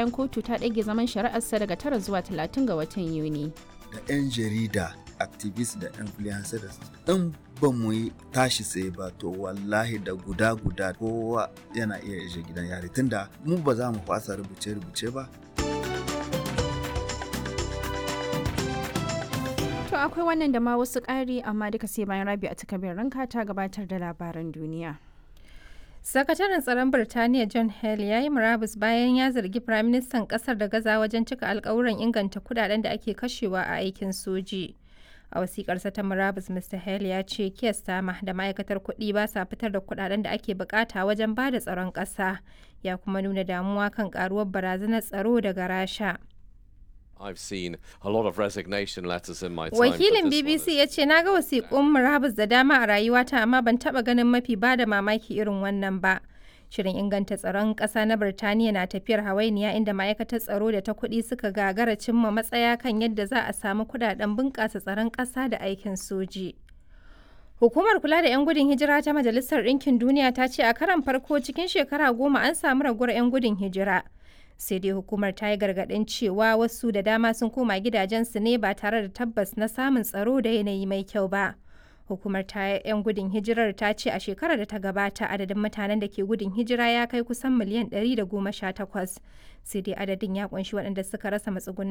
bayan kotu ta ɗage zaman shari'arsa daga tara zuwa talatin ga watan Yuni. Da 'yan jarida, activists da influencers in ba mu yi tashi tsaye ba to wallahi da guda guda kowa yana iya ishe gidan yari tunda mu ba za mu fasa rubuce-rubuce ba To akwai wannan da ma wasu ƙari amma duka sai bayan rabi a takabin ranka ta gabatar da labaran duniya. Sakataren tsaron Birtaniya John Hale ya yi murabus bayan ya zargi Firaministan ƙasar da gaza wajen cika alkawuran inganta kudaden da ake kashewa a aikin soji. A wasiƙarsa ta murabus Mr. Hale ya ce Keir Starmer da ma'aikatar kuɗi ba sa fitar da kudaden da ake bukata wajen ba da tsaron ƙasa. Ya kuma nuna damuwa kan ƙaruwar barazanar tsaro daga Rasha. I've seen a lot of resignation letters in my time. Wakilin BBC ya ce na ga wasiƙun murabus da dama a rayuwata amma ban taɓa ganin mafi ba da mamaki irin wannan ba. Shirin inganta tsaron ƙasa na Birtaniya na tafiyar hawainiya inda ma'aikatar tsaro da ta kuɗi suka gagara cimma matsaya kan yadda za a samu kuɗaɗen bunƙasa tsaron ƙasa da aikin soji. Hukumar kula da 'yan gudun hijira ta Majalisar Ɗinkin Duniya ta ce a karan farko cikin shekara goma an samu raguwar 'yan gudun hijira. sai dai hukumar ta yi gargaɗin cewa wasu da dama sun koma gidajensu ne ba tare da tabbas na samun tsaro da yanayi mai kyau ba hukumar ta 'yan gudun hijirar ta ce a shekarar da ta gabata adadin mutanen da ke gudun hijira ya kai kusan miliyan 118 sai dai adadin ya kunshi waɗanda suka rasa matsugunan